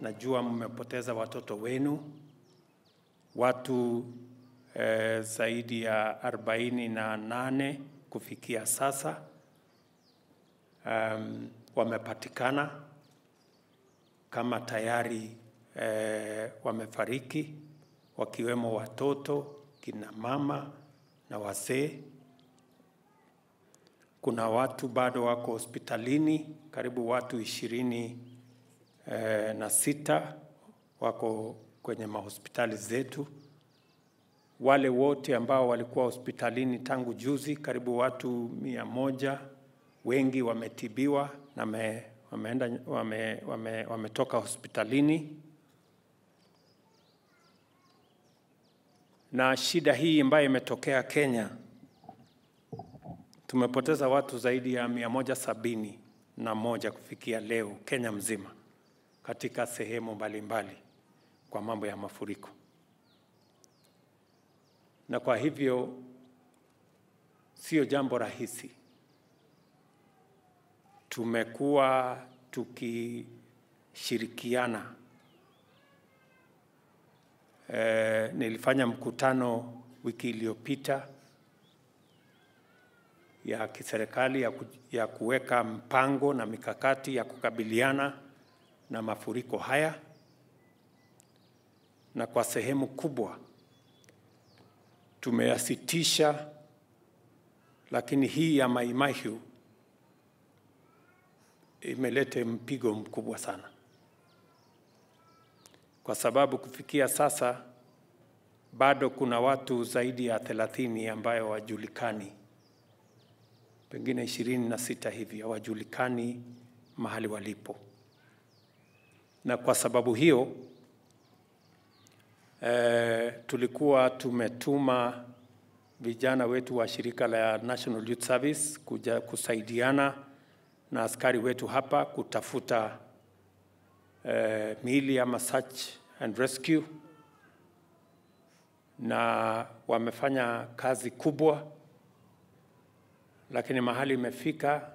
najua mmepoteza watoto wenu, watu eh, zaidi ya arobaini na nane kufikia sasa um, wamepatikana kama tayari eh, wamefariki wakiwemo watoto, kina mama na wazee. Kuna watu bado wako hospitalini, karibu watu ishirini eh, na sita wako kwenye mahospitali zetu. Wale wote ambao walikuwa hospitalini tangu juzi, karibu watu mia moja, wengi wametibiwa na me, wameenda, wame, wame, wametoka hospitalini. Na shida hii ambayo imetokea Kenya, tumepoteza watu zaidi ya mia moja sabini na moja kufikia leo Kenya mzima katika sehemu mbalimbali kwa mambo ya mafuriko, na kwa hivyo sio jambo rahisi. Tumekuwa tukishirikiana. E, nilifanya mkutano wiki iliyopita ya kiserikali ya, ku, ya kuweka mpango na mikakati ya kukabiliana na mafuriko haya, na kwa sehemu kubwa tumeyasitisha, lakini hii ya Mai Mahiu imeleta mpigo mkubwa sana, kwa sababu kufikia sasa bado kuna watu zaidi ya thelathini ambayo hawajulikani, pengine ishirini na sita hivi hawajulikani mahali walipo, na kwa sababu hiyo eh, tulikuwa tumetuma vijana wetu wa shirika la National Youth Service kuja kusaidiana na askari wetu hapa kutafuta eh, miili ama search and rescue, na wamefanya kazi kubwa, lakini mahali imefika,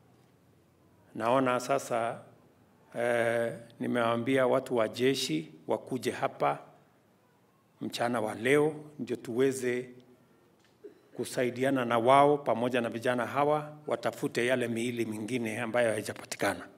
naona sasa eh, nimewaambia watu wa jeshi wakuje hapa mchana wa leo ndio tuweze kusaidiana na wao pamoja na vijana hawa watafute yale miili mingine ambayo haijapatikana.